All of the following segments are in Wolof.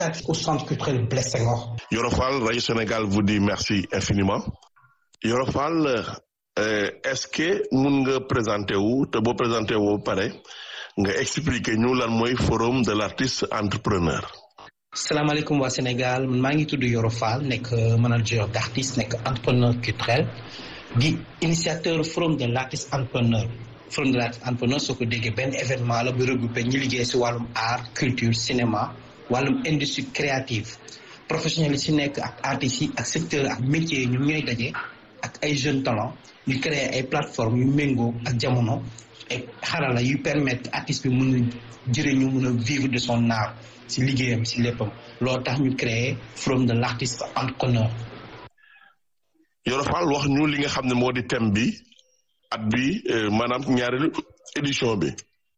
au centre culturel Blaise Senghor. Yoro Fall Radio Sénégal vous dit merci infiniment Yoro Fall est-ce que mun nga présenté wu te boo présenté wu ba pare nga expliquer ñu lan mooy forum de l'artiste entrepreneur. salaamaaleykum waa Sénégal maa ngi tudd Yoro Fall nekk manager d'artiste nekk entrepreneur culturel di initiateur forum de l'artiste entrepreneur forum de l'artiste entrepreneur soo ko déggee benn événement la bu regroupé ñi liggéey si wàllum art culture cinéma wàllum industrie créative professionnels yi si nekk ak artistes yi ak secteur ak métiers yi ñoom ñooy daje ak ay jeunes talents ñu créer ay plateformes yu méngoo ak jamono ay xarala yu permettre artiste bi mën a jëriñu mën a vivre de son art si liggéeyam si léppam loolu tax ñu créer forum de l'artiste entrepreneur. Yoro Fall wax ñu li nga xam ne moo di thème bi at bi maanaam ñaareelu édition bi.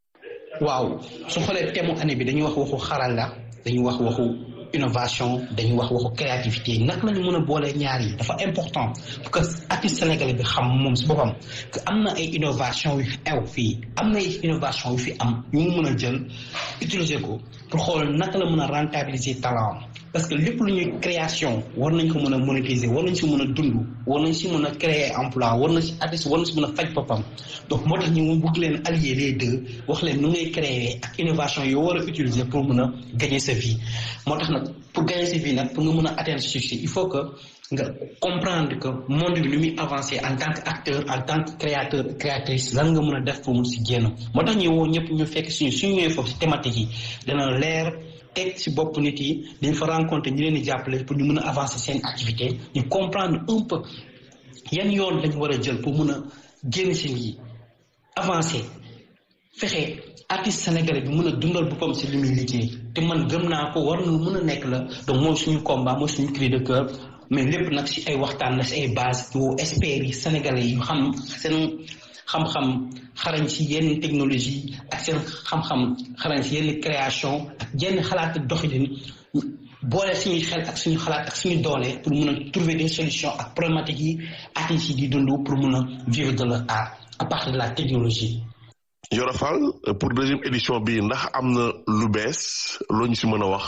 waaw su xoolee thème mu année bi dañuy wax waxu xarala dañuy wax waxu innovation dañuy wax waxu créativité naka lañu mën a boole ñaar yi dafa important parce que artiste sénégalais bi xam moom si boppam que am na ay innovation yu ew fii am na ay innovation yu fi am ñu mu mën a jël utiliser ko pour xool naka la mën a rentabiliser talent parce que lépp lu ñuy création war nañ ko mën a monétiser war nañ si mën a dund war nañ si mën a créer emploi war na si artiste war na si mën a faj boppam donc moo tax ñu bëgg leen allier les deux wax leen nu ngay créer ak innovation yoo war a utiliser pour mën a gagner sa vie moo tax nag pour gagner sa vie nag pour nga mën a atteindre succès il faut que nga comprendre que monde bi lu muy avancer en tant que acteur en tant que créateur créatrice lan nga mën a def pour mu si génn moo tax ñu woo ñëpp ñu fekk suñu suñu ñëwee foofu si thématique yi dana leer teg ci bopp nit yi dañ fa rencontrer ñu leen di jàppale pour ñu mën a avancer seen activité ñu comprendre un peu yan yoon lañ war a jël pour mën a génn si lii avancer fexe artiste sénégalais bi mën a dundal boppam si li muy liggéey te man gëm naa ko war na mën a nekk la donc mooy suñu combat mooy suñu cri de cœur mais lépp nag si ay waxtaan la si ay base yoo experts yi sénégalais yi xam seen xam-xam xarañ si yenn technologie ak seen xam-xam xarañ si yenn création ak yenn xalaat doxalin boole suñuy xel ak suñu xalaat ak suñu doole pour mun a trouver des solutions ak problématiques yi artistes yi di dund pour mun a vivre de leur art à partir de la technologie. Yoro Fall pour deuxième édition bi ndax am na lu bees loo ñu si mën a wax.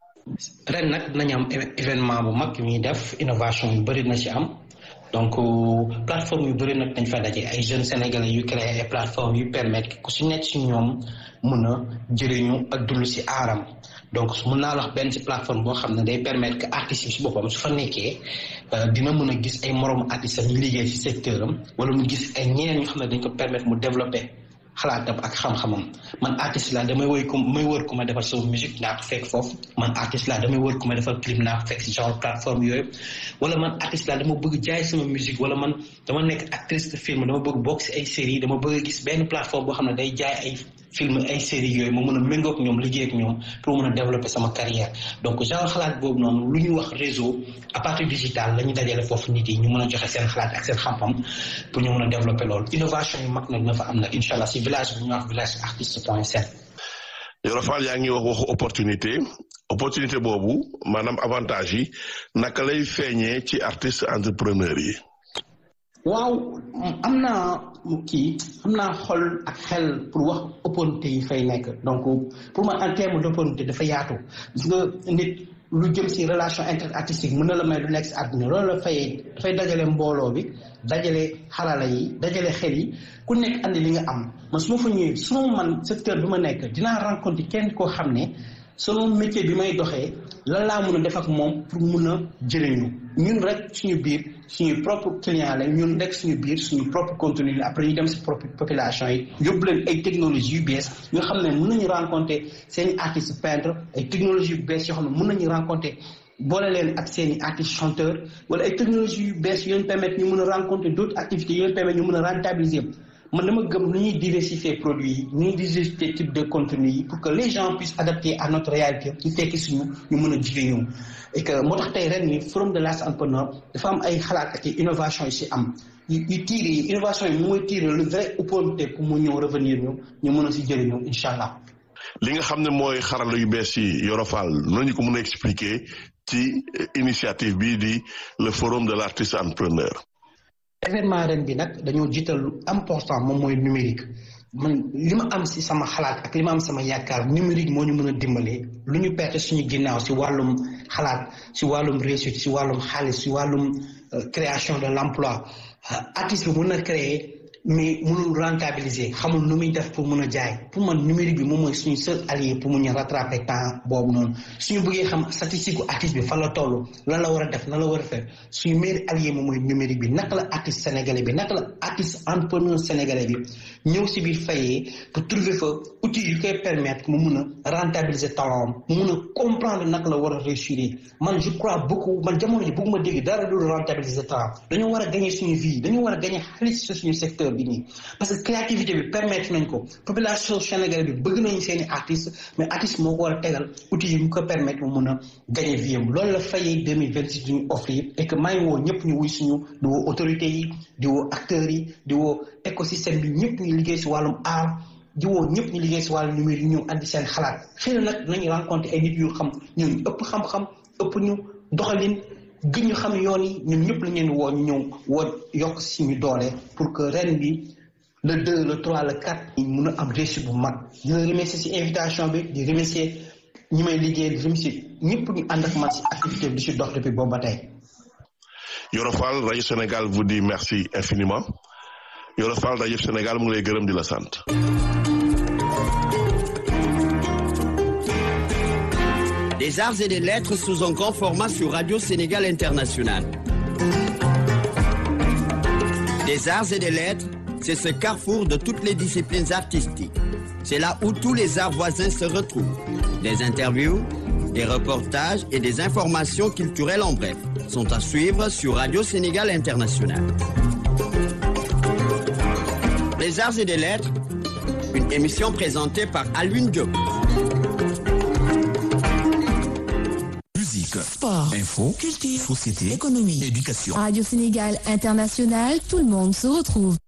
ren nag dinañ am événement bu mag yu ñuy def innovation yu bëri na ci am. donc plateforme yu bëri nag dañ fa daje ay jeunes sénégalais yu créé ay plateforme yu permettre ku si nekk si ñoom mën a jëriñu ak dund si aaram donc mën naa wax benn si plateforme boo xam ne day permettre que artistes yi si boppam su fa nekkee dina mën a gis ay moromu artistes ñu liggéey si secteur am wala mu gis ay ñeneen ñu xam ne dañ ko permettre mu développer xalaatam ak xam-xamam man artiste la damay woy ko may wër ku ma defal sama musique naa ko fekk foofu man artiste la damay wër ku ma defal clip naa ko fekk si genre plateforme yooyu wala man artiste la dama bëgg jaay sama musique wala man dama nekk actrice de film dama bëgg bokk si ay série dama bëgg gis benn plateforme boo xam ne day jaay ay film ay série yooyu ma mën a méngoo ak ñoom liggéey ak ñoom pour mën a développer sama carrière donc genre xalaat boobu noonu lu ñu wax réseau à partir digital la ñu dajale foofu nit yi ñu mën a joxe seen xalaat ak seen xam-xam pour ñu mën a développer loolu innovation yu mag nag na fa am nag incha allah si village bi ñu wax village artiste point sn Yoro Fall yaa ngi wax waxu opportunité opportunité boobu maanaam avantage yi naka lay feeñee ci artiste entrepreneur yi waaw am naa kii am naa xol ak xel pour wax opportunité yi fay nekk donc pour man en terme d'opportunité dafa yaatu gis nga nit lu jëm si relation interartistique mën na la may lu nekk si àdduna loolu la fay dafay dajale mbooloo bi dajale xarala yi dajale xel yi ku nekk andi li nga am man su ma fa ñëwee su ma man secteur bi ma nekk dinaa rencontrer kenn koo xam ne selon métier bi may doxee lan laa mën a def ak moom pour mun a jëriñu ñun rek suñu biir suñu propre client la ñun rek suñu biir suñu propre contenu la après ñu dem si propre population yi yóbbu leen ay technologies yu bees yoo xam ne mën nañu rencontrer seen artiste peintre ay technologies yu bees yoo xam ne mën nañu rencontrer boole leen ak seen i artiste chanteur wala ay technologies yu bees yu leen permettre ñu mën a rencontrer d' autres activités yu leen permettre ñu mën a rentabiliser man dama gëm nu ñuy diversifier produits yi nu ñuy diversifier type de contenu yi pour que les gens puissent adapter à notre réalité ñu tekki suñu ñu mën a jigéen et que moo tax tey ren ni forum de l'artiste entrepreneur dafa am ay xalaat ak innovation yi si am yu yu tiire yi innovation yi mooy tiire le vrai opportunité pour mu ñëw revenir ñu ñu mën a si jëriñu incha allah. li nga xam ne mooy xarala yu bees yi Yoro Fall noonu ñu ko mën a expliquer ci initiative bii di le forum de l'artiste entrepreneur. événement ren bi nag dañoo jiital lu important moom mooy numérique man li ma am si sama xalaat ak li ma am sama yaakaar numérique moo ñu mën a dimbalee lu ñu perte suñu ginnaaw si wàllum xalaat si wàllum réussite si wàllum xaalis si wàllum création de l'emploi artiste bi mën na créer mais mënul rentabiliser xamul nu muy def pour mën a jaay pour man numérique bi moom mooy suñu seul allié pour mu ñu rattraper temps boobu noonu suñu bëggee xam statistique gu artiste bi fan la toll lan la war a def lan la war a def suñu meilleur allié moom mooy numérique bi naka la artiste sénégalais bi naka la artiste entrepreneur sénégalais bi ñëw si biir fayee pour trouver fa outil yu koy permettre mu mun a rentabiliser talent mu mun a comprendre naka la war a réussir man je crois beaucoup man jamono ji bëgguma dégg dara du rentabiliser talent dañoo war a gagner suñu vie dañoo war a gagner xaalis si suñu secteur bi nii parce que créativité bi permettre nañ ko population sénégalaise bi bëgg nañu seeni artiste mais artiste moo ko war a tegal outil yi mu ko permettre mu mun a gagner vie am loolu la fayee 2026 duñu offrir et que maa ngi woo ñëpp ñu wuy suñu di woo autorités yi di woo acteurs yi di woo écosystème bi ñëpp ñu liggéey si wàllum art di woo ñëpp ñu liggéey si wàllum numérique ñëw andi seen xalaat xëy na nag nañu rencontré ay nit yu xam ñun ëpp xam-xam ëpp ñu doxalin gën ñu xam yoon yi ñun ñëpp la ñeen woo ñu ñëw woo yokk suñu doole pour que ren bi le 2 le 3 le 4 ñu mun a am réussite bu mag di la remercier si invitation bi di remercier ñi may liggéey di remercier ñëpp ñu ànd ak man si activité bi di si dox depuis boobu ba tey. Yoro Fall rajo Sénégal vous dit merci infiniment Yoro Fall rajo Sénégal mu ngi lay gërëm di la sant. Des arts et des lettres sous un grand format sur Radio Sénégal International. Des arts et des lettres, c'est ce carrefour de toutes les disciplines artistiques. C'est là où tous les arts voisins se retrouvent. Des interviews, des reportages et des informations culturelles en bref sont à suivre sur Radio Sénégal International. Les arts et des lettres, une émission présentée par Alwin Diop. Musique, Sport, info, culture, société, économie, éducation. Radio Sénégal International, tout le monde se retrouve.